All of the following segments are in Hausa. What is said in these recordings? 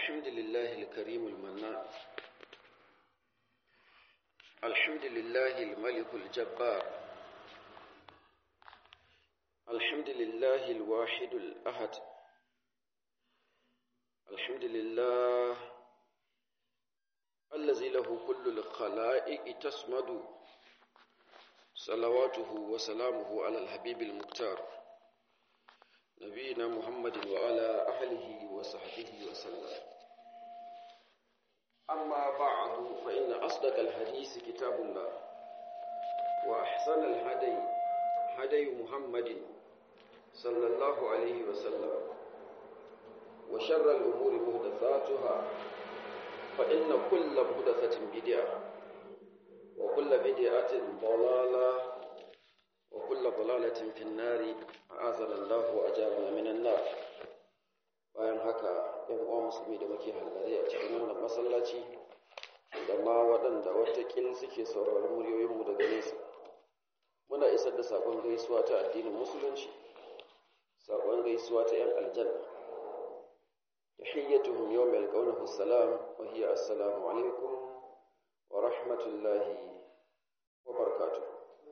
الحمد لله الكريم المنان الحمد لله الملك الجبار الحمد لله الواحد الأحد الحمد لله الذي له كل الخلائق تسمد صلواته وسلامه على الحبيب المختار نبينا محمد وعلى أهله وصحبه وسلم أما بعد فإن أصدق الحديث كتاب الله وأحسن الهدي هدي محمد صلى الله عليه وسلم وشر الأمور مهدثاتها فإن كل مهدثة بدعة وكل بدعة ضلالة وكل ضلالة في النار أعاذنا الله وأجارنا من النار bayan haka ‘yan uwa musulmi da muke hallare a cikin wannan masallaci da ma waɗanda watakil suke sauraron muryoyinmu daga nesa muna isar da saƙon gaisuwa ta addinin musulunci saƙon gaisuwa ta ‘yan aljanna tahiyyatuhum yawma yalqawnahu assalam wa hiya assalamu alaikum wa rahmatullahi wa barakatuh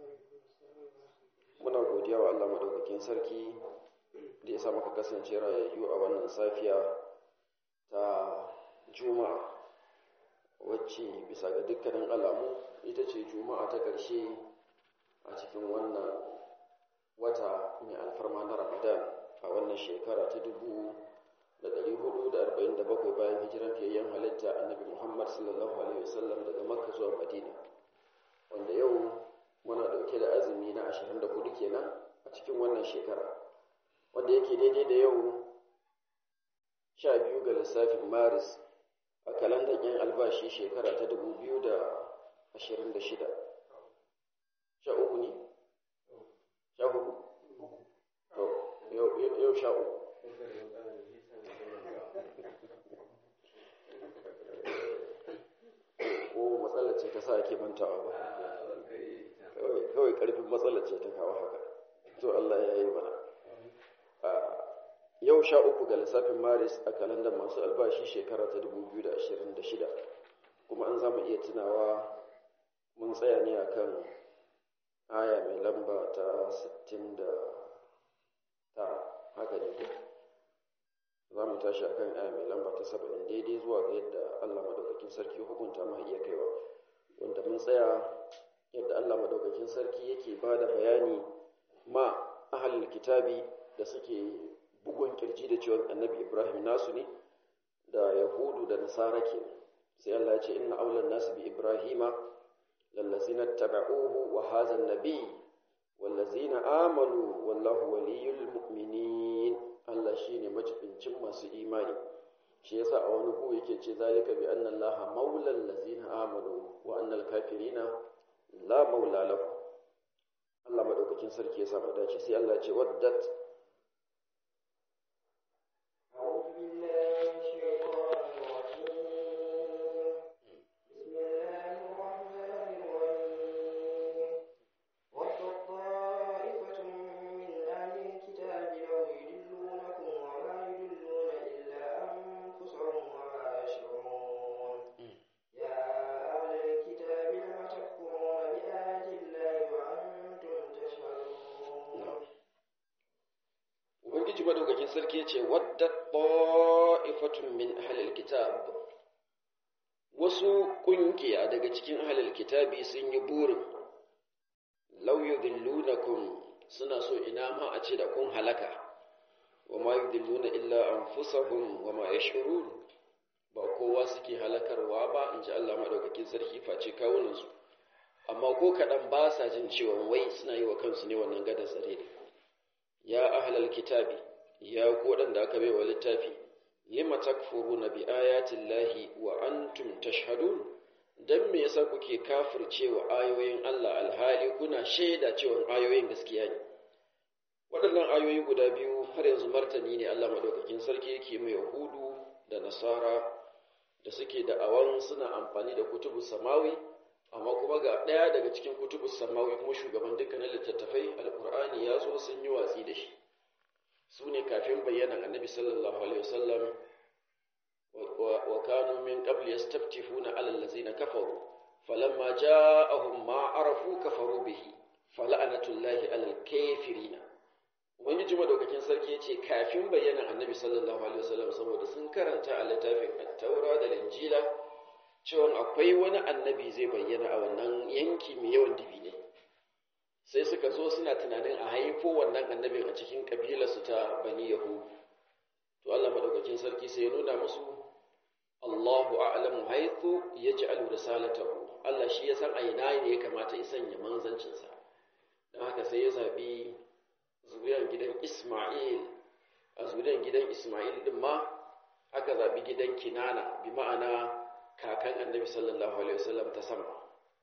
muna godiya wa Allah madaukakin sarki da ya sa muka kasance rayayyu a wannan safiya ta juma'a wacce bisa ga dukkanin alamu ita ce juma'a ta ƙarshe a cikin wannan wata mai alfarma na ramadan a wannan shekara ta dubu da ɗari hudu da arba'in da bakwai bayan hijiran fiyayyen halitta annabi muhammad sallallahu alaihi wasallam daga makka zuwa madina wanda yau muna ɗauke da azumi na ashirin da hudu kenan a cikin wannan shekara wanda yake daidai da yau sha biyu ga lissafin maris a kalandar yan albashi shekara ta dubu biyu da ashirin da shida sha uku ne? sha hudu? to yau sha uku ko matsalar ce ta sa ake mantawa ba kawai karfin matsalar ce ta kawo haka to Allah ya yi mana yau sha uku ga lissafin maris a kalandar masu albashi shekara ta 2026 kuma an zama iya tunawa mun tsaya ne a kan aya mai lamba ta 69 haka ne za mu tashi a kan aya mai lamba ta 70 daidai zuwa ga yadda allah madaukakin sarki hukunta ma iya kaiwa wanda mun tsaya yadda allah madaukakin sarki yake ba da bayani ma ahalin kitabi da suke bugun kirji da cewa annabi ibrahim nasu ne da yahudu da nasara ke sai allah ya ce inna aulan nasu bi ibrahima lallazina taba'uhu wa hadha an-nabi wallazina amanu wallahu waliyul mu'minin allah shine majibincin masu imani shi yasa a wani hu yake ce zalika bi anna allaha maulal ladzina amanu wa annal kafirina la maula lahu Allah madaukakin sarki ya sa mu dace sai Allah ya ce waddat Ubangiji madaukakin sarki ya ce, Wadda ta'ifatun min ahalil kitab wasu ƙungiya daga cikin ahalil kitabi sun yi burin, lauyu dillunakum suna so ina ma a ce da kun halaka, wa ma yi dilluna illa an fusahun wa ma ya ba kowa suke halakarwa ba in ji Allah madaukakin sarki face kawunansu, amma ko kaɗan ba sa jin cewa wai suna yi wa kansu ne wannan gadar tsare ne. ya ahlal kitabi ya ku waɗanda aka bai wa littafi lima takfuruna bi ayatin lahi wa antum tashhadun dan me yasa kuke kafircewa ayoyin Allah alhali kuna shaida cewa ayoyin gaskiya ne waɗannan ayoyi guda biyu har yanzu martani ne Allah madaukakin sarki yake mai yahudu da nasara da suke da awan suna amfani da kutubu samawi amma kuma ga ɗaya daga cikin kutubu samawi kuma shugaban dukkanin littattafai alkur'ani ya zo sun yi watsi da shi su ne kafin bayyanan annabi sallallahu alaihi wasallam wa kanu min qabl yastaftifuna ala allazina kafaru falamma ja'ahum ma arafu kafaru bihi fala'natullahi alal kafirina ubangiji madaukakin sarki yace kafin bayyana annabi sallallahu alaihi wasallam saboda sun karanta a littafin at-taura da injila cewa akwai wani annabi zai bayyana a wannan yanki mai yawan dibine sai suka zo suna tunanin a haifo wannan annabin a cikin kabilarsu ta bani yahu to Allah madaukakin sarki sai ya nuna musu Allahu a'lamu haythu yaj'alu risalatahu Allah shi ya san a ina ne ya kamata ya sanya manzancinsa don haka sai ya zabi zuriyar gidan Isma'il a zuriyar gidan Isma'il din ma aka zabi gidan Kinana bi ma'ana kakan annabi sallallahu alaihi wasallam ta sama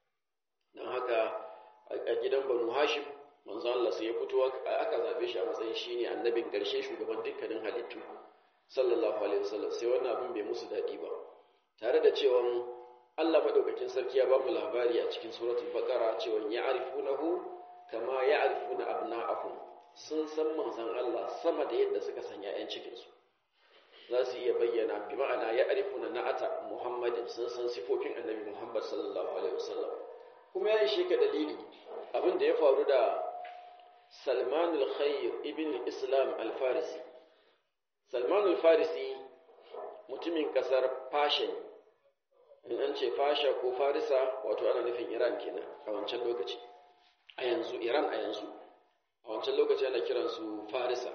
don haka a gidan banu hashim manzo Allah sai ya fito aka zabe shi a matsayin shine annabin karshe shugaban dukkanin halittu sallallahu alaihi wasallam sai wannan abin bai musu dadi ba tare da cewa Allah madaukakin sarki ya ba mu labari a cikin suratul baqara cewa ya'rifunahu kama ya'rifuna abna'ahum sun san manzon Allah sama da yadda suka san ƴaƴan cikin su za su iya bayyana bi ma'ana ya'rifuna na'ata Muhammadin sun san sifofin annabi Muhammad sallallahu alaihi wasallam kuma ya ishe ka dalili abin da ya faru da Salman al-Khayr ibn Islam al-Farisi Salman al-Farisi mutumin kasar Fasha ne in an ce Fasha ko Farisa wato ana nufin Iran kenan a wancan lokaci a yanzu Iran a yanzu a wancan lokaci ana kiransu Farisa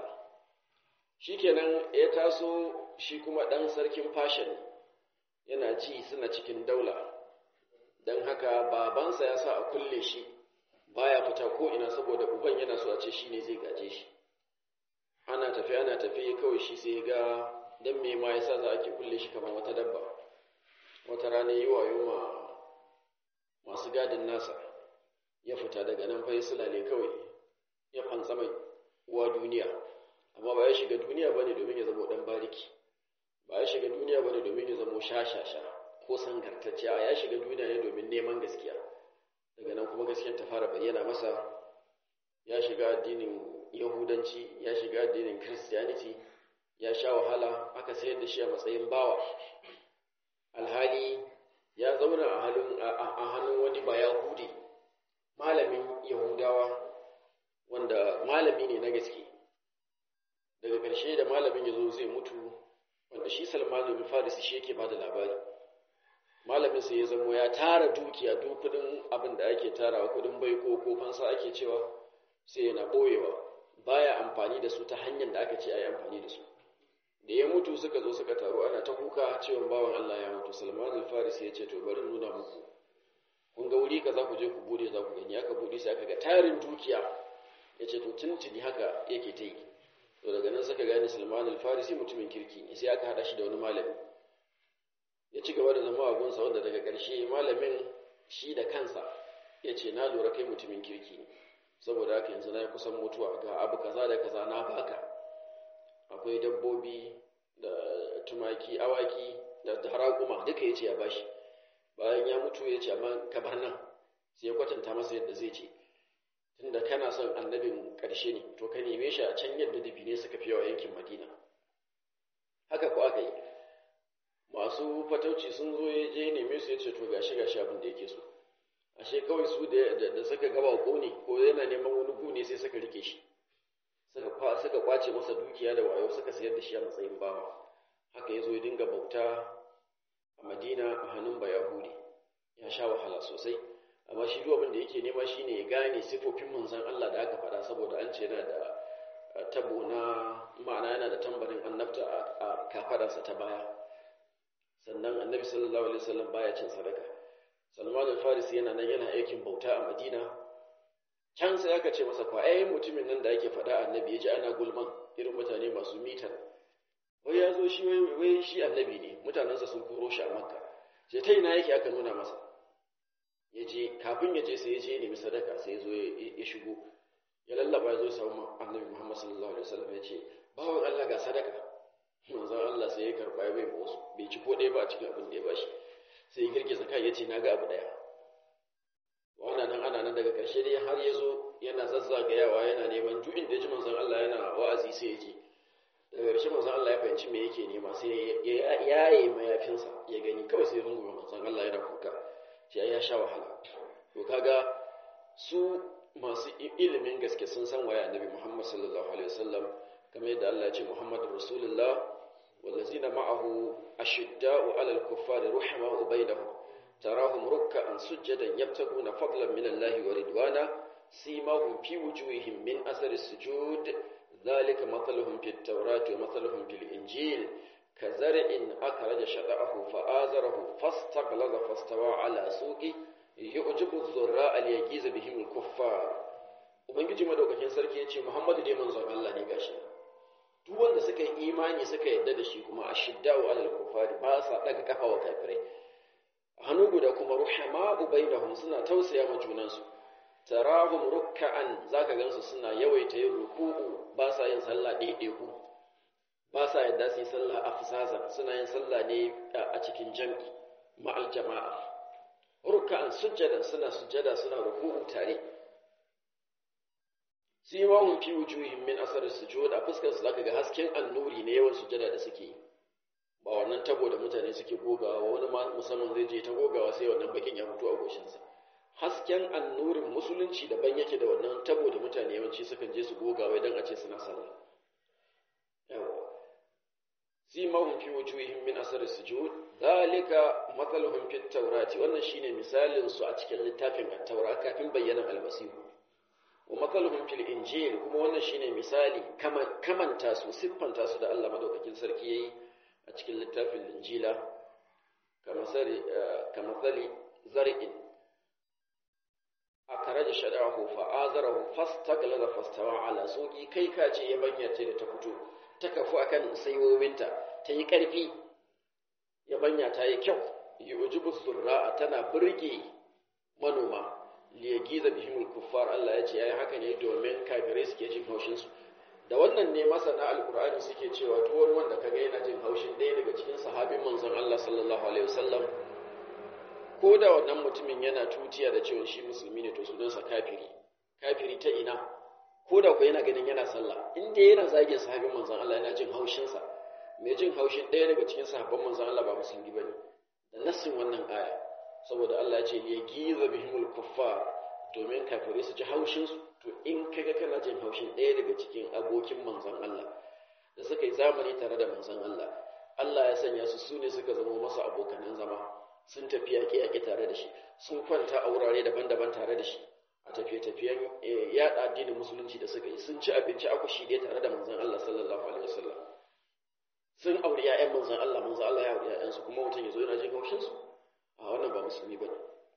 shikenan ya taso shi kuma dan sarkin Fasha ne yana ci suna cikin daula don haka babansa ya sa a kulle shi baya fita ko ina saboda uban yana so a ce shine zai gaje shi ana tafi ana tafi kawai shi sai ga dan me ma yasa za a ke kulle shi kamar wata dabba wata rana yi wayo ma masu gadin nasa ya fita daga nan fa sulale kawai ya fantsa mai uwa duniya amma ba ya shiga duniya bane domin ya zama dan bariki ba ya shiga duniya bane domin ya zama shashasha ko sangartacce a ya shiga duniya ne domin neman gaskiya daga nan kuma gaskiyar ta fara bayyana masa ya shiga addinin yahudanci ya shiga addinin christianity ya sha wahala aka sayar da shi a matsayin bawa alhali ya zauna a hannun wani bayahudi malamin yahudawa wanda malami ne na gaske daga ƙarshe da malamin ya zo zai mutu wanda shi salmanu bin farisi shi yake ba da labari malamin sai ya zamo ya tara dukiya duk kudin abin da ake tarawa kudin baiko ko fansa ake cewa sai yana boyewa baya amfani da su ta hanyar da aka ce a yi amfani da su da ya mutu suka zo suka taru ana ta kuka cewa bawan Allah ya mutu Salman al-Faris ya ce to bari nuna muku kun ga wuri kaza ku je ku bude za ku gani aka bude sai aka ga tarin dukiya ya ce to tuntuni haka yake ta yi to daga nan suka gane Salman al-Farisi mutumin kirki ne sai aka hada shi da wani malami ya ci gaba da zama a gunsa wanda daga ƙarshe malamin shi da kansa ya ce na lura kai mutumin kirki ne saboda haka yanzu na yi kusan mutuwa ga abu kaza da kaza na baka akwai dabbobi da tumaki awaki da harakuma duka ya ce ya bashi bayan ya mutu ya ce amma ka bar nan sai ya kwatanta masa yadda zai ce tunda kana son annabin ƙarshe ne to ka neme shi a can yadda dabine suka fi yawa yankin madina haka ko aka yi masu fatauci sun zo ya je neme su ya ce to gashi gashi abin da yake so ashe kawai su da suka gaba ko ne ko yana neman wani gune sai suka rike shi suka kwace masa dukiya da wayo suka sayar da shi a matsayin bawa haka ya zo ya dinga bauta a madina a hannun bayahudi ya sha wahala sosai amma shi duk abin da yake nema shine ya gane sifofin manzon Allah da aka faɗa saboda an ce yana da tabo na ma'ana yana da tambarin annabta a kafadarsa ta baya sannan annabi sallallahu alaihi wasallam baya cin sadaka salman al-farisi yana nan yana aikin bauta a madina can sai aka ce masa kwa ai mutumin nan da ake faɗa annabi ya ji ana gulman irin mutane masu mitan wai ya zo shi wai shi annabi ne mutanensa sun koro shi a makka sai ta ina yake aka nuna masa ya je kafin ya je sai ya je nemi sadaka sai ya zo ya shigo ya lallaba ya zo samu annabi muhammad sallallahu alaihi wasallam ya ce bawan allah ga sadaka manzon allah sai ya karɓa ya bai wasu bai ci ko ɗaya ba a cikin abin da ya bashi sai ya girgiza kai ya ce na ga abu ɗaya wannan nan ana nan daga ƙarshe dai har ya zo yana zazzagayawa yana neman duk inda ji manzon Allah yana wa'azi sai ya je daga ƙarshe manzon Allah ya fahimci me yake nema sai ya yaye mayafinsa ya gani kawai sai rungume manzon Allah yana kuka sai ya sha wahala to kaga su masu ilimin gaske sun san waye annabi Muhammad sallallahu alaihi wasallam kamar yadda Allah ya ce Muhammadur Rasulullah wallazina ma'ahu ashidda'u 'alal kuffari ruhama'u bainahum tarahum ruk'an sujjadan yabtaguna fadlan min Allah wa ridwana simahum fi wujuhihim min athari sujud dhalika mathaluhum fit tawrati wa mathaluhum fil injil kazar'in akhraja shada'ahu fa'azarahu fastaghlaza fastawa 'ala suqi yu'jibu adh-dhurra'a liyagiza bihim al-kuffar ubangiji madaukakin sarki yace Muhammadu dai manzon Allah ne gashi duk wanda suka yi imani suka yadda da shi kuma ashidda'u 'alal kuffari ba sa daga kafa wa kafirai hannu guda kuma ruhama'u bainahum suna tausaya ma junansu tarahum rukka'an zaka gansu suna yawaita yin ruku'u ba sa yin sallah ɗaiɗaiku ba sa yadda su yi sallah afsaza suna yin sallah ne a cikin jam'i ma'al jama'a rukka'an sujjada suna sujjada suna ruku'u tare simahum fi wujuhihim min asar sujud a fuskar su zaka ga hasken annuri ne yawan sujjada da suke yi ba wannan tabo da mutane suke gogawa wani musamman zai je ta gogawa sai wannan bakin ya mutu a goshinsa hasken annurin musulunci daban yake da wannan tabo da mutane yawanci sukan je su gogawa idan a ce suna sallah yawa simahum fi wujuhihim min asar sujud dalika mathaluhum fit tawrati wannan shine misalin su a cikin littafin at-taura kafin bayyana al-masihu wa mathaluhum fil injil kuma wannan shine misali kamanta su siffanta su da Allah madaukakin sarki yayi a cikin littafin linjila kamatsali zar'in a kare da shada'ahu fa'azarahu fastaglaza fastawa ala soki kai ka ce ya banyace da ta fito ta kafu akan saiwowinta ta yi ƙarfi ya banya ta yi kyau yi ujubu zurra'a tana birge manoma liyagiza bihimul kuffar Allah ya ce yayi haka ne domin kafirai suke jin haushinsu da wannan ne masana alkur'ani suke cewa duk wani wanda kaga yana jin haushin ɗaya daga cikin sahabin manzon Allah sallallahu alaihi wasallam ko da wannan mutumin yana tutiya da cewa shi musulmi ne to sunansa kafiri kafiri ta ina ko da ku yana ganin yana sallah in dai yana zagin sahabin manzon Allah yana jin haushin sa mai jin haushin ɗaya daga cikin sahabban manzon Allah ba musulmi bane da nassin wannan aya saboda Allah ya ce ya giza bihimul kuffar domin kafirai su ji haushin su to in kaga kana jin haushin ɗaya daga cikin abokin manzon Allah da suka yi zamani tare da manzon Allah Allah ya sanya su sune suka zama masa abokanan zama sun tafi yaƙe yaƙe tare da shi sun kwanta a wurare daban-daban tare da shi a tafiye-tafiyen yaɗa addinin musulunci da suka yi sun ci abinci a kushi dai tare da manzon Allah sallallahu alaihi wasallam sun auri ƴaƴan manzon Allah manzon Allah ya auri ƴaƴansu kuma mutum ya zo yana jin haushin su a wannan ba musulmi bane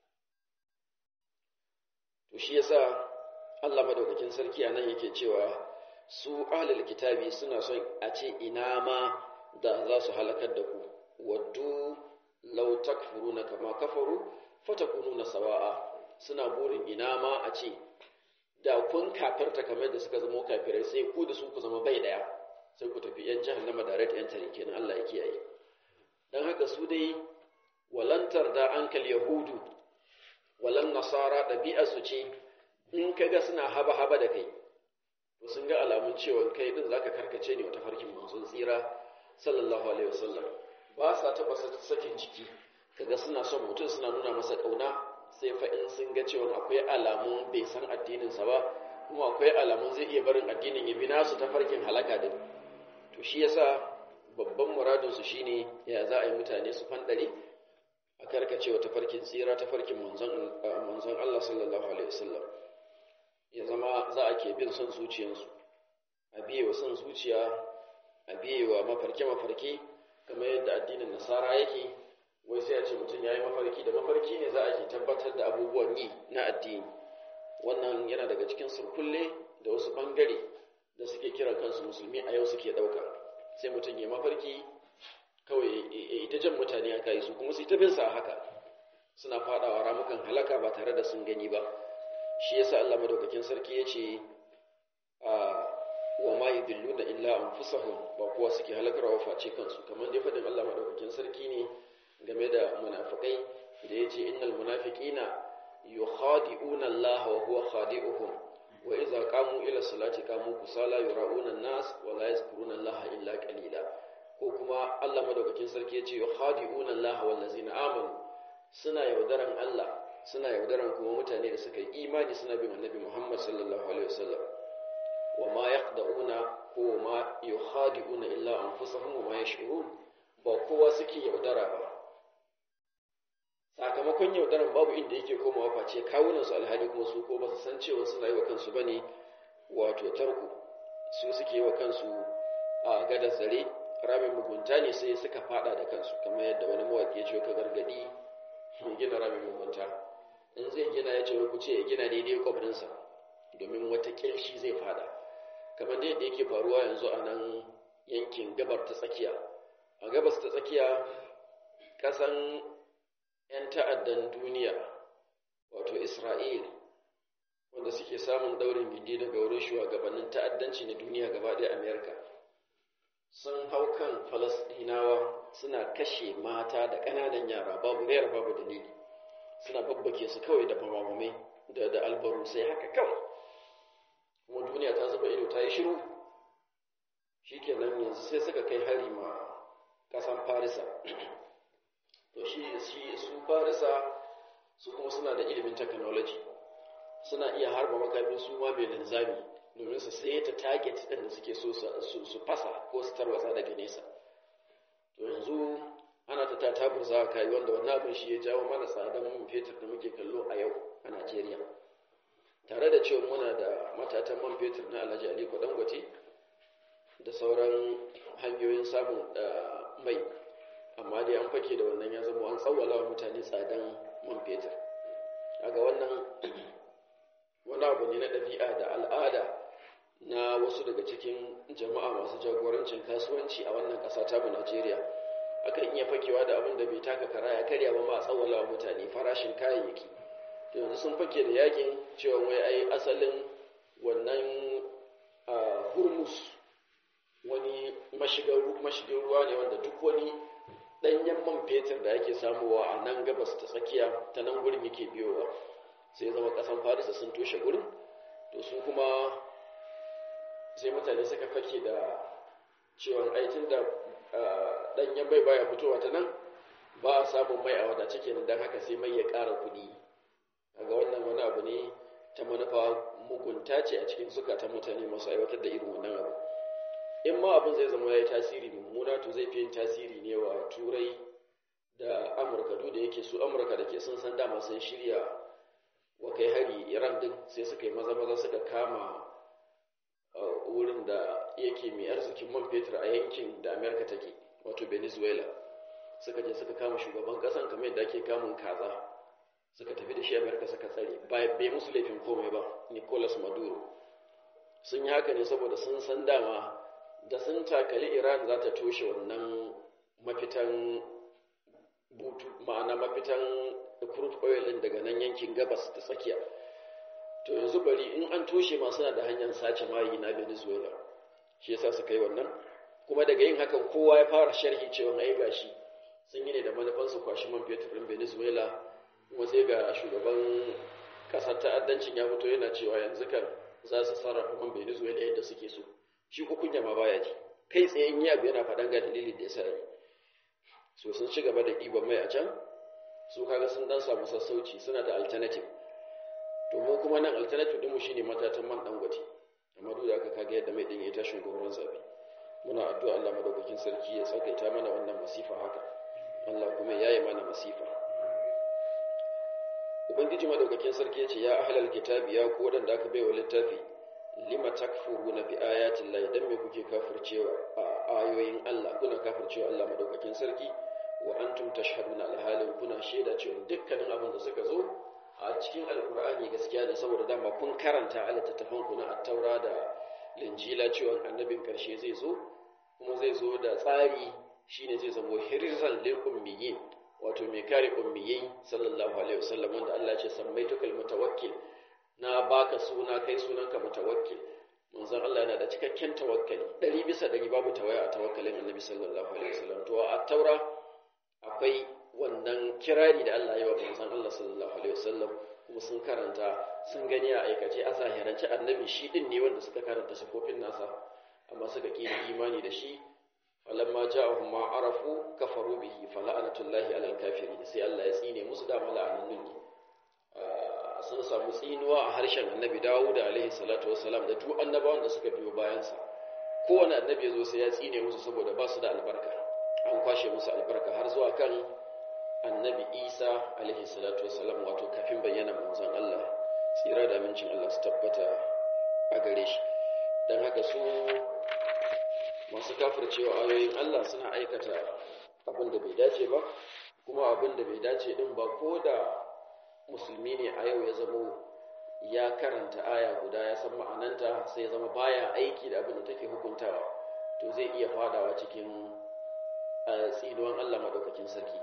to shi yasa Allah madaukakin sarki a nan yake cewa su ahlul kitabi suna son a ce ina ma da za su halakar da ku waddu law takfuruna kama kafaru fatakununa sawa'a suna burin ina ma a ce da kun kafirta kamar da suka zama kafirai sai ku da su ku zama bai daya sai ku tafi yan jahannama da rai yan tare kenan Allah ya kiyaye dan haka su dai walantar da ankal yahudu walan nasara ɗabi'ar su ce in ka ga suna haba-haba da kai to sun ga alamun cewa kai din zaka karkace ne wata farkin manzon tsira sallallahu alaihi wasallam ba sa taba sakin jiki kaga suna son mutum suna nuna masa kauna sai fa in sun ga cewa akwai alamun bai san addinin sa ba kuma akwai alamun zai iya barin addinin ya bi nasu ta farkin halaka din to shi yasa babban muradin su shine ya za a yi mutane su fandare a karkace wata farkin tsira ta farkin manzon manzon Allah sallallahu alaihi wasallam ya zama za a ke bin son zuciyarsu a biye wa son zuciya a biye wa mafarke-mafarke kamar yadda addinin nasara yake wai sai a ce mutum ya yi mafarki da mafarki ne za a ke tabbatar da abubuwan yi na addini wannan yana daga cikin surkulle da wasu bangare da suke kiran kansu musulmi a yau suke ɗauka sai mutum ya mafarki kawai ita jan mutane aka yi su kuma su ta bin sa haka suna faɗawa ramukan halaka ba tare da sun gani ba shi yasa Allah madaukakin sarki yace a wa ma yudilluna illa anfusahum ba kuwa suke halakarwa face kansu kamar dai fadin Allah madaukakin sarki ne game da munafikai da yace innal munafiqina yukhadi'una Allah wa huwa khadi'uhum wa idza qamu ila salati qamu kusala yura'una an-nas wa la yazkuruna Allah illa qalila ko kuma Allah madaukakin sarki yace yukhadi'una Allah wal ladzina amanu suna yaudaran Allah suna yaudaran kuma mutane da suka yi imani suna bin Annabi Muhammad sallallahu alaihi wasallam wa ma yaqda'una ko ma yukhadi'una illa anfusahum wa ma yash'urun ba kowa suke yaudara ba sakamakon yaudaran babu inda yake komawa face kawunan su alhali kuma su ko ba su san cewa suna yi wa kansu bane wato tarko su suke yi wa kansu a gadar zare ramin mugunta ne sai suka fada da kansu kamar yadda wani mawaki ya ce ka gargadi mai gina ramin mugunta in zai gina ya ce ku ce ya gina daidai kwabrinsa domin wata kilshi zai fada kamar da yadda yake faruwa yanzu a nan yankin gabar ta tsakiya a gabas ta tsakiya kasan 'yan ta'addan duniya wato isra'il wanda suke samun daurin gindi daga wurin shugabannin ta'addanci na duniya gaba ɗaya amerika sun hau kan falasɗinawa suna kashe mata da ƙananan yara babu rayar babu dalili suna babbake su kawai da bamamamai da da albaru sai haka kawai kuma duniya ta zuba ido ta yi shiru shikenan yanzu sai suka kai hari ma ƙasan farisa to shi shi su farisa su kuma suna da ilimin technology suna iya harba makamin su ma mai linzami domin su sai ta target ɗin da suke so su fasa ko su tarwatsa daga nesa to yanzu ana ta tatabur za a kai wanda wannan abin shi ya jawo mana tsadan man fetur da muke kallo a yau a Najeriya tare da cewa muna da matatan man fetur na Alhaji Aliko Dangote da sauran hanyoyin samun mai amma dai an fake da wannan ya zama an tsawwala wa mutane tsadan man fetur kaga wannan wani abu ne na ɗabi'a da al'ada na wasu daga cikin jama'a masu jagorancin kasuwanci a wannan ƙasa ta mu Najeriya akan iya fakewa da abin da bai taka kara ya karya ba ma tsawwala wa mutane farashin kayayyaki to yanzu sun fake da yakin cewa wai ai asalin wannan hurmus wani mashigin ruwa ne wanda duk wani ɗanyen man fetur da ake samuwa a nan gabas ta tsakiya ta nan gurin yake biyowa sai zama ƙasan farisa sun toshe gurin to su kuma sai mutane suka fake da ciwon aikin da ɗanyen mai baya fitowa ta nan ba a samun mai a wadace kenan don haka sai mai ya ƙara kuɗi daga wannan wani abu ne ta manufa mugunta ce a cikin zukatan mutane masu aiwatar da irin wannan abu in ma abin zai zama ya yi tasiri mummuna to zai fi yin tasiri ne wa turai da amurka duk da yake su amurka da ke sun san dama sun shirya wa kai hari iran din sai suka yi maza maza suka kama wurin da yake mai arzikin man fetur a yankin da amerika take wato venezuela suka je suka kama shugaban kasan kamar yadda ake kamun kaza suka tafi da shi amerika suka tsare bai musu laifin komai ba nicolas maduro sun yi haka ne saboda sun san dama da sun takali iran za ta toshe wannan mafitan butu ma'ana mafitan crude oil din daga nan yankin gabas da tsakiya to yanzu bari in an toshe ma suna da hanyar sace mayi na venezuela shi yasa suka yi wannan kuma daga yin hakan kowa ya fara sharhi cewa ai gashi sun yi ne da manufan su kwashi man fetur din venezuela kuma sai ga shugaban kasar ta'addancin ya fito yana cewa yanzu kan za su sarrafa man venezuela yadda suke so shi ko kunya ma baya ji kai tsaye in yi abu yana faɗan ga dalilin da ya sa yi so sun ci gaba da ɗiban mai a can su kaga sun dan samu sassauci suna da alternative to mu kuma nan alternative ɗinmu shine matatan man dangote amma duk da aka kaga yadda mai ɗin ya tashin goron zabi muna addu'a Allah madaukakin sarki ya tsakaita mana wannan masifa haka Allah kuma ya yi mana masifa ubangiji madaukakin sarki ya ce ya ahlal kitabi ya ku waɗanda aka bai wa littafi lima takfuruna bi ayatin Allah dan me kuke kafircewa a ayoyin Allah kuna kafircewa Allah madaukakin sarki wa antum tashhaduna alhalin kuna shaida cewa dukkanin abin da suka zo a cikin alkur'ani gaskiya ne saboda dama kun karanta a littattafan ku na attaura da linjila cewa annabin karshe zai zo kuma zai zo da tsari shine zai zamo hirzan lil ummiyin wato mai kare ummiyai sallallahu alaihi wasallam wanda Allah ya ce sammaitukal mutawakkil na baka suna kai sunanka mutawakkil manzon Allah yana da cikakken tawakkali ɗari bisa ɗari babu tawaya a tawakkalin annabi sallallahu alaihi wasallam to a taura akwai wannan kirari da Allah ya wa manzon Allah sallallahu alaihi wasallam kuma sun karanta sun gani a aikace a zahirance annabi shi din ne wanda suka karanta sifofin nasa amma suka ƙi imani da shi falamma ja'ahum ma arafu kafaru bihi fala'anatullahi alal kafirin sai Allah ya tsine musu da mala'anun ne sun samu tsinuwa a harshen annabi Dawud alaihi salatu wassalam da duk annabawan da suka biyo bayan sa kowane annabi ya zo sai ya tsine musu saboda ba su da albarka an kwashe musu albarka har zuwa kan annabi Isa alaihi salatu wassalam wato kafin bayyana manzon Allah tsira da amincin Allah su tabbata a gare shi dan haka su masu kafircewa ayoyin Allah suna aikata abin da bai dace ba kuma abin da bai dace din ba ko da musulmi ne a yau ya zamo ya karanta aya guda ya san ma'ananta sai ya zama baya aiki da abin da take hukuntawa to zai iya fadawa cikin tsinuwan Allah madaukakin sarki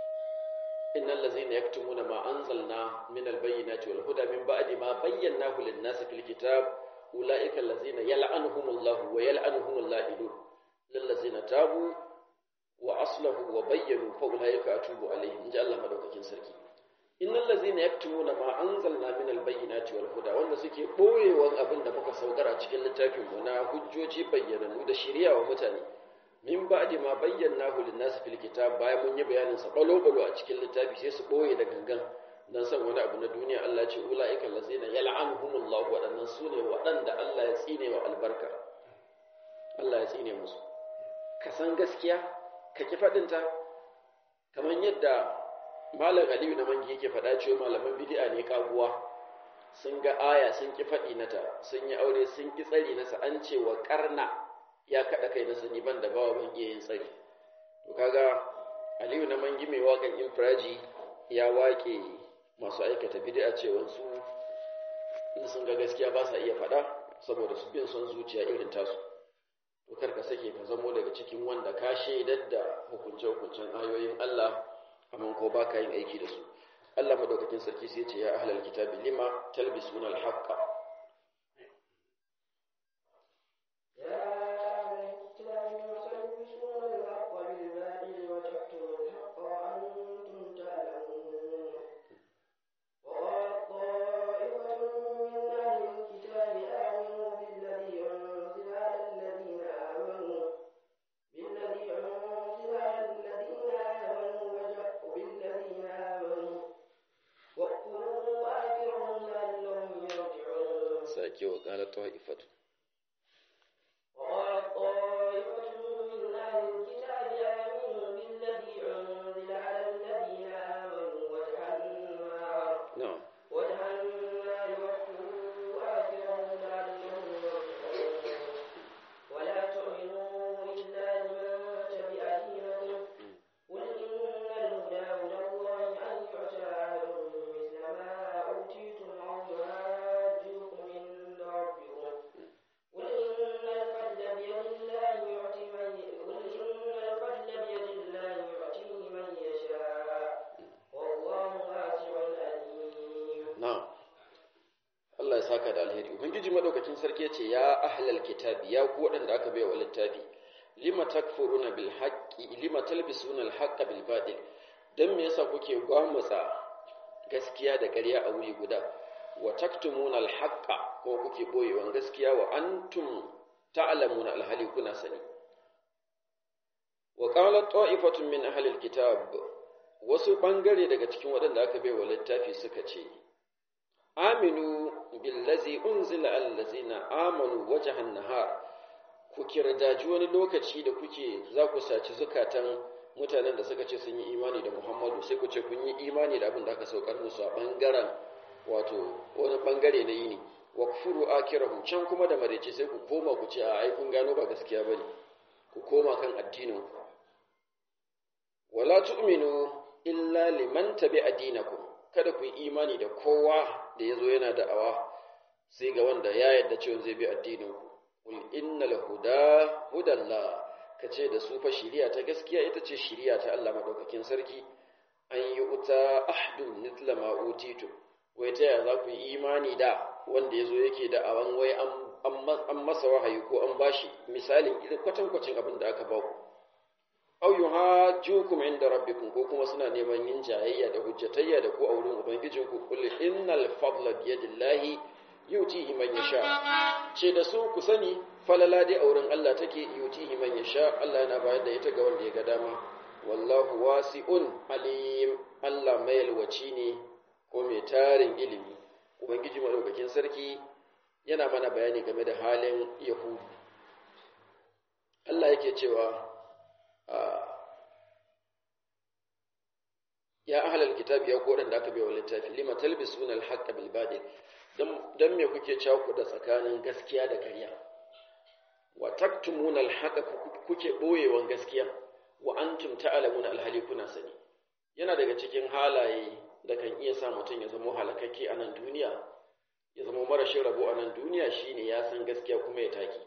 innal ladzina yaktumuna ma anzalna min albayyinati wal huda min ba'di ma bayyanahu lin-nasi fil kitab ulaika allazina yal'anuhumullahu wa yal'anuhumul la'inun lillazina tabu wa aslahu wa bayyanu fa ulaika atubu alaihim inji Allah madaukakin sarki innal ladzina yaktumuna ma anzalna min albayyinati wal huda wanda suke boyewan abin da muka saukar a cikin littafin mu na hujjoji bayyananu da shari'a wa mutane min ba'di ma bayyanahu lin-nasi fil kitab bayan mun yi bayanin sa balo balo a cikin littafi sai su boye da gangan dan san wani abu na duniya Allah ce ulaika allazina yal'anuhumullahu wadannan sune wadanda Allah ya tsine wa albarka Allah ya tsine musu ka san gaskiya ka ki fadin ta kamar yadda malam Aliyu na mangi yake faɗa cewa malaman bid'a ne kaguwa sun ga aya sun ki faɗi nata sun yi aure sun ki tsari nasa an ce wa karna ya kaɗa kai na sani ban da bawa ban iya yin tsari to kaga Aliyu na mangi mai waƙan infiraji ya waƙe masu aikata bid'a cewa su in sun ga gaskiya ba sa iya faɗa saboda su bin son zuciya irin tasu to kar ka sake ka zamo daga cikin wanda ka shaidar da hukunce-hukuncen ayoyin Allah amma ko ba ka yin aiki da su Allah madaukakin sarki sai ce ya ahlal kitabi lima talbisuna al-haqqa sake wa ƙala ta'ifatu وقال طائفة من أهل الكتاب آمنوا بالذي أنزل على الذين آمنوا وجه النهار na'am وجه النهار واكفروا آخره لعلهم يرجعون ولا تؤمنوا إلا لمن تبع دينكم قل إن الهدى هدى الله أن يؤتى أحد مثل ما أوتيتم أو يحاجوكم عند ربكم قل إن الفضل بيد الله يؤتي من قل إن الفضل بيد الله يؤتيه من يشاء والله واسع عليم na'am Allah ya saka da alheri ubangiji madaukakin sarki ya ce ya ahlal kitabi ya ku waɗanda aka bai wa littafi lima takfuruna bil haqqi lima talbisuna al haqqa bil batil dan me yasa kuke gwamutsa gaskiya da ƙarya a wuri guda wa taktumuna al haqqa ko kuke boyewan gaskiya wa antum ta'lamuna al hali kuna sani wa qalat ta'ifatun min ahli al kitab wasu bangare daga cikin waɗanda aka bai wa littafi suka ce aminu billazi unzila allazina amanu wajhan nahar ku kirdaji wani lokaci da kuke za ku saci zukatan mutanen da suka ce sun yi imani da Muhammadu sai ku ce kun yi imani da abin da aka saukar musu a bangaren wato wani bangare na yini wa kufuru akirahu can kuma da marece sai ku koma ku ce a ai kun gano ba gaskiya bane ku koma kan addinin ku wala tu'minu illa liman tabi'a dinakum kada ku yi imani da kowa da yazo yana da'awa sai ga wanda ya yarda cewa zai bi addinin ku qul innal huda hudallah kace da su fa shiriya ta gaskiya ita ce shiriya ta Allah madaukakin sarki an yi uta ahdun mithla ma utitu wai ta yaya za ku yi imani da wanda yazo yake da'awan wai an an masa wahayi ko an bashi misalin irin kwatankwacin abin da aka ba ku aw yuhajjukum inda rabbikum ko kuma suna neman yin jayayya da hujjatayya da ku a wurin ubangijinku qul innal fadla biyadillahi yutihi man yasha ce da su ku sani falala dai a wurin Allah take yutihi man yasha Allah yana bayar da ita ga wanda ya ga dama wallahu wasi'un alim Allah mai yalwaci ne ko mai tarin ilimi ubangiji madaukakin sarki yana mana bayani game da halin yahudu Allah yake cewa ya ahlal kitabi ya koran da aka bai wa littafi lima talbisuna al-haqqa bil batil dan me kuke cakuda tsakanin gaskiya da ƙarya wa taktumuna al-haqqa kuke boyewan gaskiya wa antum ta'lamuna al-hali kuna sani yana daga cikin halaye da kan iya sa mutum ya zama halakakke a nan duniya ya zama marashin rabo a nan duniya shine ya san gaskiya kuma ya take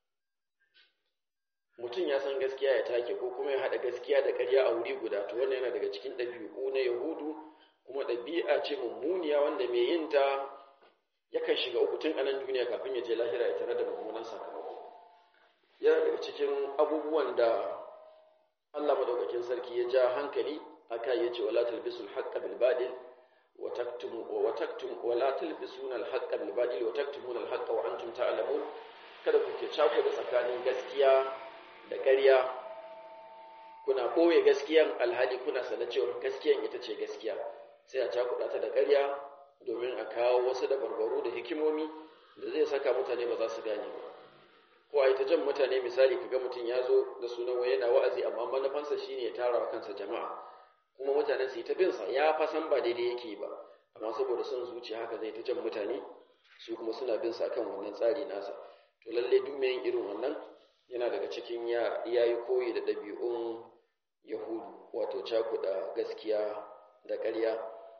mutum ya san gaskiya ya take ko kuma ya haɗa gaskiya da ƙarya a wuri guda to wannan yana daga cikin ɗabi'u na yahudu kuma ɗabi'a ce mummuniya wanda mai yin ta yakan shiga uku tun a nan duniya kafin ya je lahira ya tare da mummunan sakamako yana daga cikin abubuwan da Allah madaukakin sarki ya ja hankali aka yace wala talbisul haqqa bil batil wa taktumu wa taktum wala talbisuna al haqqa bil batil wa taktumuna al haqqa wa antum ta'lamun kada ku ke cako da tsakanin gaskiya da ƙarya kuna ɓoye gaskiyan alhali kuna sanar cewa gaskiyan ita ce gaskiya sai a cakuɗa ta da ƙarya domin a kawo wasu da barbaru da hikimomi da zai saka mutane ba za su gane ba ko a yi ta jan mutane misali kaga mutum ya zo da sunan wai yana wa'azi amma manufansa shine ya tara wa kansa jama'a kuma mutane su yi ta binsa ya fa san ba daidai yake ba amma saboda son zuciya haka zai ta jan mutane su kuma suna bin sa kan wannan tsari nasa to lalle duk mai yin irin wannan yana daga cikin ya yi koyi da ɗabi'un yahudu wato cakuɗa gaskiya da ƙarya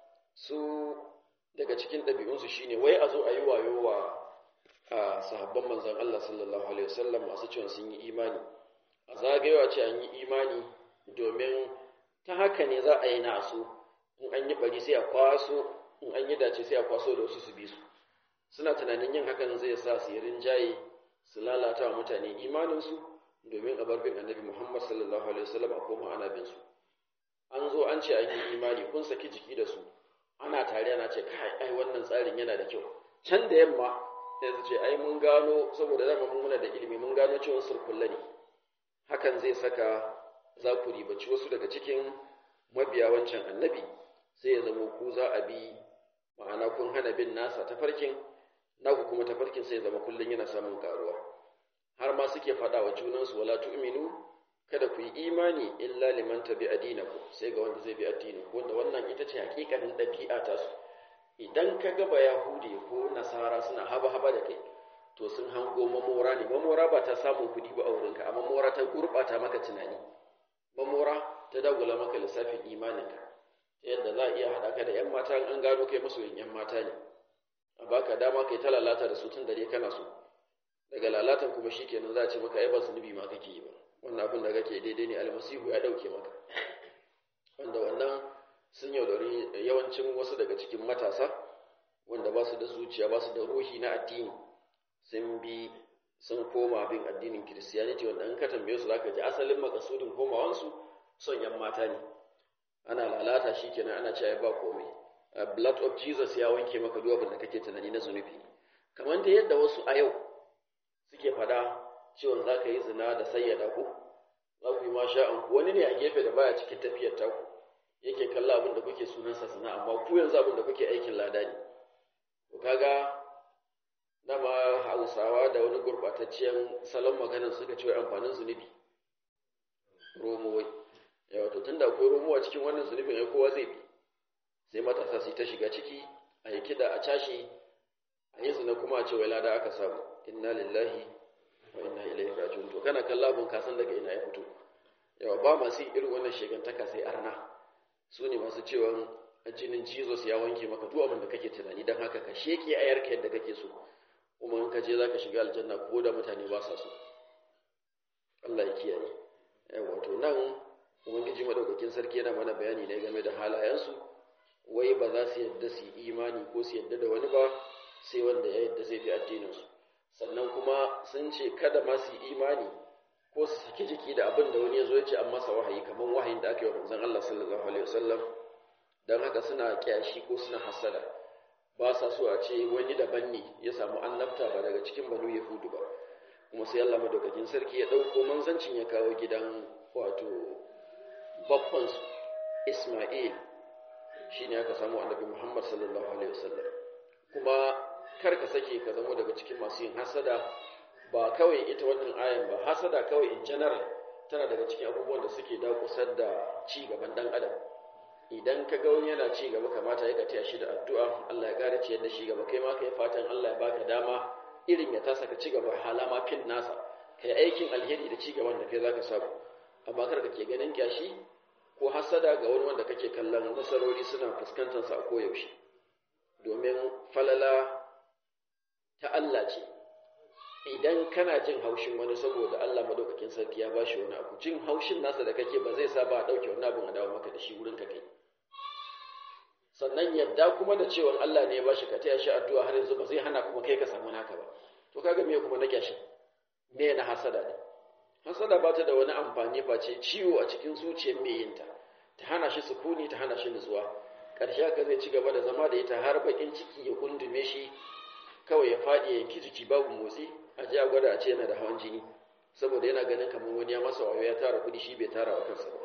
su daga cikin ɗabi'unsu shine wai a zo a yi wayo wa a sahabban manzan Allah sallallahu alaihi wasallam masu cewa sun yi imani a zagayewa ce an yi imani domin ta haka ne za a yi nasu in an yi bari sai a kwaso in an yi dace sai a kwaso da wasu su bi su suna tunanin yin hakan zai sa su yi rinjaye su lalata wa mutane imaninsu domin a barbin annabi Muhammad sallallahu alaihi wasallam a koma ana bin su an zo an ce an yi imani kun saki jiki da su ana tare ana ce kai ai wannan tsarin yana da kyau can da yamma sai su ce ai mun gano saboda zama mun muna da ilimi mun gano cewa surkulla ne hakan zai saka za ku ribaci wasu daga cikin mabiya wancan annabi sai ya zama ku za a bi ma'ana kun hana bin nasa tafarkin naku kuma tafarkin sai ya zama kullum yana samun karuwa har ma suke faɗa wa junansu wala tu'minu kada ku yi imani illa liman tabi adinaku sai ga wanda zai bi addinin wanda wannan ita ce hakikanin ɗabi'a ta su idan ka ga ba yahudi ko nasara suna haba haba da kai to sun hango mamora ne mamora ba ta samun kuɗi ba a wurinka amma mamora ta gurɓata maka tunani mamora ta dagula maka lissafin imaninka ta yadda za a iya haɗa ka da ‘yan mata an gano kai masoyin ‘yan mata ne a baka dama kai ta lalata da su tun dare kana so daga lalatan kuma shi kenan za a ce maka ai ba zunubi ma kake yi ba wannan abin da kake daidai ne almasihu ya ɗauke maka wanda wannan sun yaudari yawancin wasu daga cikin matasa wanda ba su da zuciya ba su da ruhi na addini sun bi sun koma bin addinin kiristiyaniti wanda in ka tambaye su zaka ji asalin makasudin komawansu son yan mata ne ana lalata shi kenan ana cewa ba komai blood of jesus ya wanke maka duk abin da kake tunani na zunubi kamar da yadda wasu a yau suke fada cewa za ka yi zina da sayyada ku za ku yi masha'an ku wani ne a gefe da baya cikin tafiyar taku yake kalla abin da kuke sunansa zina amma ku yanzu abin da kuke aikin lada ne ku kaga dama hausawa da wani gurɓatacciyar salon maganar suka ce amfanin zunubi romowai yawa to tunda akwai romowa cikin wannan zunubin ya kowa zai bi sai matasa su ta shiga ciki a yi kiɗa a cashe a yi zina kuma a ce wai lada aka samu inna lillahi wa inna ilaihi raji'un to kana kalla abun ka san daga ina ya fito yawa ba masu irin wannan shegantaka sai arna su ne masu cewa jinin jesus ya wanke maka duk abin da kake tunani don haka ka sheke ayarka yadda kake so kuma in ka je za ka shiga aljanna ko da mutane ba sa so Allah ya kiyaye wato nan ubangiji madaukakin sarki yana mana bayani ne game da halayensu wai ba za su yadda su yi imani ko su yadda da wani ba sai wanda ya yadda zai bi addininsu sannan kuma sun ce kada ma su yi imani ko su saki jiki da abin da wani ya zo ya ce an masa wahayi kamar wahayin da aka yi wa manzon Allah sallallahu alaihi wasallam dan haka suna kyashi ko suna hasada ba sa so a ce wani daban ne ya samu annabta ba daga cikin banu yahudu ba kuma sai Allah madaukakin sarki ya dauko manzancin ya kawo gidan wato babban Isma'il shine aka samu annabi Muhammad sallallahu alaihi wasallam kuma kar ka sake ka zama daga cikin masu yin hasada ba kawai ita wannan ayan ba hasada kawai in general tana daga cikin abubuwan da suke dakusar da ci gaban dan adam idan ka ga wani yana ci gaba kamata ya taya shi da addu'a Allah ya kare ciyar da shi gaba kai ma kai fatan Allah ya baka dama irin ya tasa ka ci gaba halama fin nasa kai aikin alheri da ci gaban da kai zaka samu amma kar ka ke ganin kyashi ko hasada ga wani wanda kake kallon nasarori suna fuskantar sa a koyaushe domin falala ta Allah ce idan kana jin haushin wani saboda Allah madaukakin sarki ya bashi wani abu jin haushin nasa da kake ba zai sa ba a dauke wani abun a dawo maka da shi wurin ka kai sannan yadda kuma da cewa Allah ne ya bashi ka taya shi addu'a har yanzu ba zai hana kuma kai ka samu naka ba to kaga me kuma na kyashi me na hasada ne hasada ba ta da wani amfani face ciwo a cikin zuciyar mai yinta ta hana shi sukuni ta hana shi nutsuwa ƙarshe haka zai ci gaba da zama da ita har bakin ciki ya kundume shi kawai ya faɗi ya yanki jiki babu motsi a ji a gwada a ce yana da hawan jini saboda yana ganin kamar wani ya masa wayo ya tara kuɗi shi bai tara wa kansa ba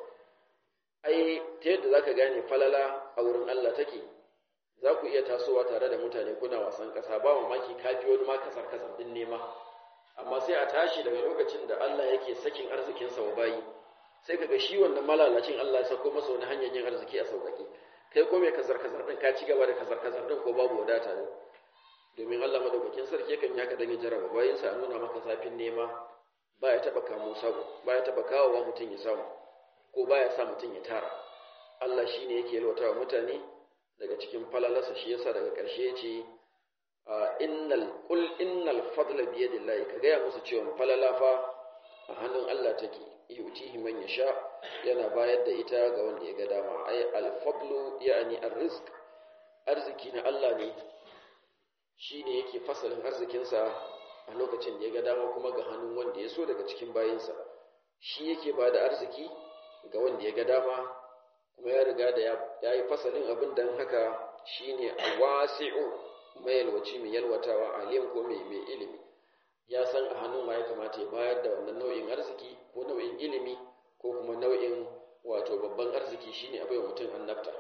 ai ta yadda zaka gane falala a wurin Allah take za ku iya tasowa tare da mutane kuna wasan ƙasa ba mamaki kafi wani ma kasar kasar din nema amma sai a tashi daga lokacin da Allah yake sakin arzikinsa wa bayi sai kaga shi wannan malalacin Allah ya sako masa wani hanyar yin arziki a sauƙaƙe kai ko mai kazar kazar din ka ci gaba da kazar kazar din ko babu wadata ne domin Allah madaukakin sarki yakan yaka dan ya jaraba bayin sa nuna maka zafin nema ba ya taba kamo sabo ba ya taba kawowa mutum ya samu ko ba ya sa mutum ya tara Allah shine yake yalwatawa mutane daga cikin falalarsa shi yasa daga ƙarshe ya ce innal qul innal fadla bi yadillahi ka gaya musu cewa falala fa a hannun Allah take yutihi man yasha yana bayar da ita ga wanda ya ga dama ay al fadlu yani ar rizq arziki na Allah ne shine yake fasalin arzikinsa a lokacin da ya ga dama kuma ga hannun wanda ya so daga cikin bayinsa shi yake ba da arziki ga wanda ya ga dama kuma ya riga da ya yi fasalin abin don haka shine wasi'u mai yalwaci mai yalwatawa alim ko mai mai ilimi ya san a hannun ma ya kamata ya bayar da wannan nau'in arziki ko nau'in ilimi ko kuma nau'in wato babban arziki shine a baiwa mutum annabta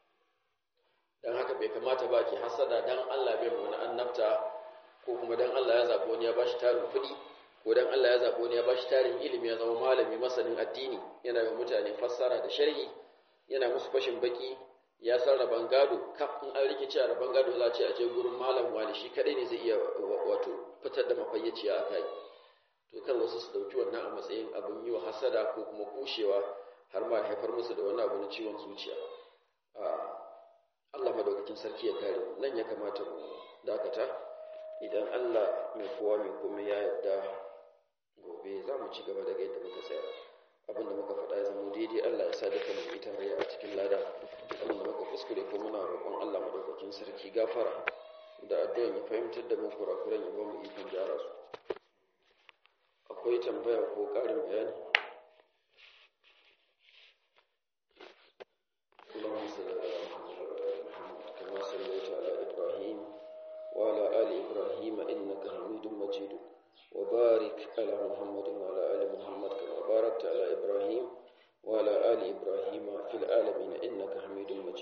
dan haka bai kamata ba ke hasada dan Allah bai wani annabta ko kuma dan Allah ya zabo wani ya bashi tarin kuɗi ko dan Allah ya zabo wani ya bashi tarin ilimi ya zama malami masanin addini yana yi mutane fassara da sharhi yana musu fashin baki ya san rabon gado kaf in an rikice a rabon gado za a ce a je gurin malam wani shi kadai ne zai iya wato fitar da mafayyaciya a kai to kar wasu su dauki wannan a matsayin abin yi wa hasada ko kuma kushewa har ma haifar musu da wani abu na ciwon zuciya Allah madaukakin sarki ya kare nan ya kamata mu dakata idan Allah mai kowa mai kuma ya yarda gobe za mu ci gaba daga yadda muka tsaya abin da muka faɗa ya zama daidai Allah ya sa duka mu yi tarayya a cikin lada abin da muka kuskure ko muna roƙon Allah madaukakin sarki gafara da addu'an ya fahimtar da mu kurakuran ya ba mu ikon gyara su akwai tambaya ko ƙarin bayani اللهم صل على محمد كما صليت على إبراهيم وعلى آل إبراهيم إنك حميد مجيد وبارك على محمد وعلى آل محمد كما باركت على إبراهيم وعلى آل إبراهيم في العالمين إنك حميد مجيد